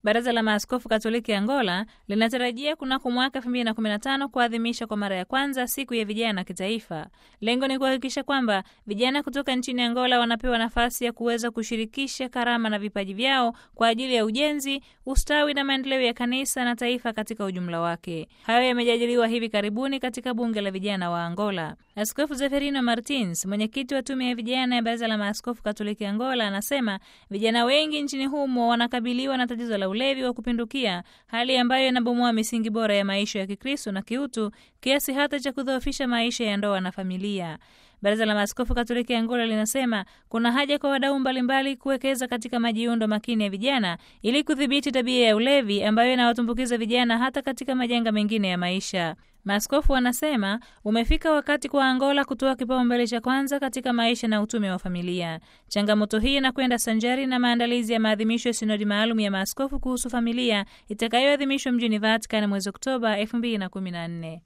Baraza la Maaskofu Katoliki Angola linatarajia kunako mwaka 2015 kuadhimisha kwa mara ya kwanza siku ya vijana kitaifa. Lengo ni kuhakikisha kwamba vijana kutoka nchini Angola wanapewa nafasi ya kuweza kushirikisha karama na vipaji vyao kwa ajili ya ujenzi, ustawi na maendeleo ya kanisa na taifa katika ujumla wake. Hayo yamejadiliwa hivi karibuni katika bunge la vijana wa Angola. Askofu Zeferino Martins, mwenyekiti wa tume ya vijana ya Baraza la Maaskofu Katoliki Angola, anasema vijana wengi nchini humo wanakabiliwa na tatizo la ulevi wa kupindukia, hali ambayo inabomoa misingi bora ya maisha ya Kikristo na kiutu kiasi hata cha kudhoofisha maisha ya ndoa na familia. Baraza la Maaskofu Katoliki Angola linasema kuna haja kwa wadau mbalimbali kuwekeza katika majiundo makini ya vijana ili kudhibiti tabia ya ulevi ambayo inawatumbukiza vijana hata katika majanga mengine ya maisha. Maaskofu wanasema umefika wakati kwa Angola kutoa kipaumbele cha kwanza katika maisha na utume wa familia. Changamoto hii inakwenda sanjari na maandalizi ya maadhimisho ya sinodi maalum ya maaskofu kuhusu familia itakayoadhimishwa mjini Vatican mwezi Oktoba 2014.